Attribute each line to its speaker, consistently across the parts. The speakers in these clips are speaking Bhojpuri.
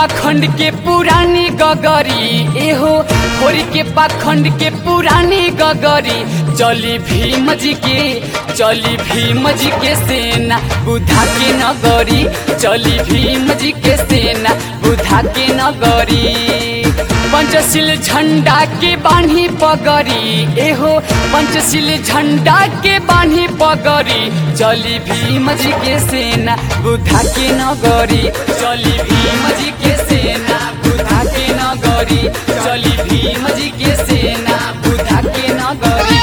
Speaker 1: पाखंड के पुरानी गगरी एहो होरी के पाखंड के पुरानी गगरी चली भीम जी के चली भीम जी के सेना बुधा के नगरी चली भीम जी के सेना बुधा के नगरी पंचशील झंडा के बान्ही पगरी एहो पंचशील झंडा के बान्ही पगरी चली भीम जी के सेना बुधा के नगरी चली भीम जी के सेना बुधा के नगरी चली भीम जी के सेना बुधा के नगरी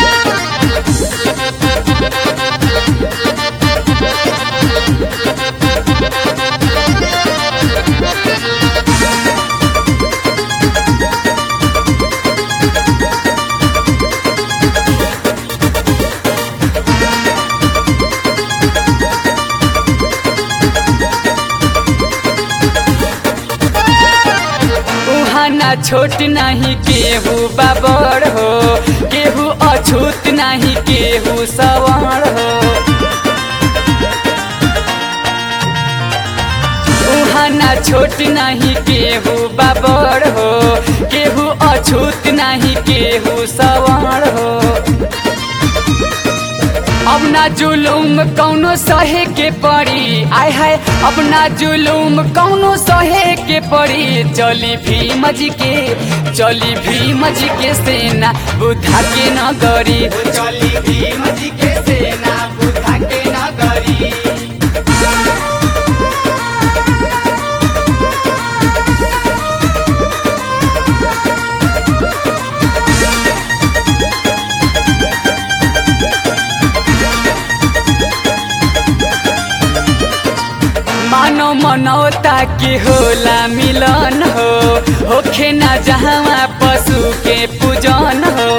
Speaker 1: उहाँ ना छोट नाही केहू बाबर हो केहू अछूत नाही केहू सवार हो उहाँ ना छोट नाही केहू बाबर हो केहू अछूत नाही केहू सवार हो अब ना जुलूम कौनो सहे के पड़ी आय हाय अब ना जुलूम कौनो सहे के पड़ी चली भीम जी के चली भीम जी के सेना बुधा के नगरी चली भीम जी के सेना बुधा के नगरी मानो मनौता के होला मिलन हो होखे ना जहाँ पशु के पूजन हो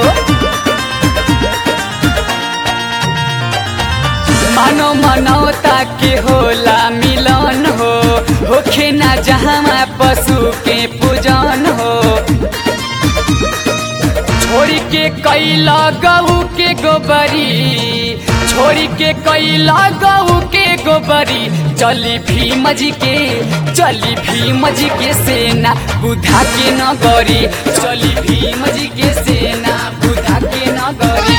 Speaker 1: मानो मनौता के होला मिलन हो होखे ना जहाँ पशु के पूजन हो छोड़ी के कैला गहू के गोबरी छोड़ी के कैला गहू के गोबरी चली भीम जी के चली भीम जी के सेना बुधा के नगरी चली भीम जी के सेना बुधा के नगरी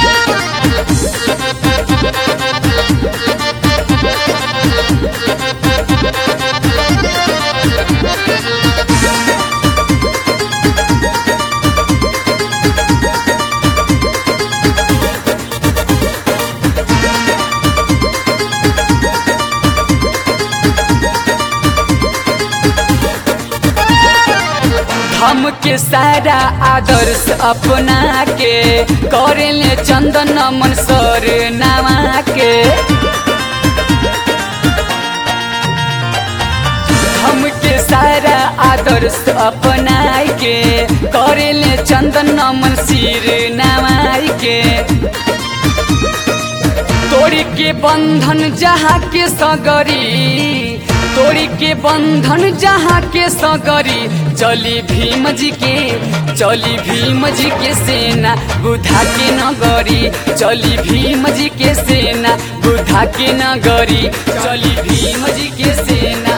Speaker 1: हम के सारा आदर्श अपना के करेले चंदन मन सर नामा के हम के सारा आदर्श अपना के करेले चंदन मन सिर नामाई के तोड़ी के बंधन जहाँ के सगरी तोड़ी के बंधन जहाँ के सगरी चली भीम जी के चली भीम जी के सेना बुधा के नगरी चली भीम जी के सेना बुधा के नगरी चली भीम जी के सेना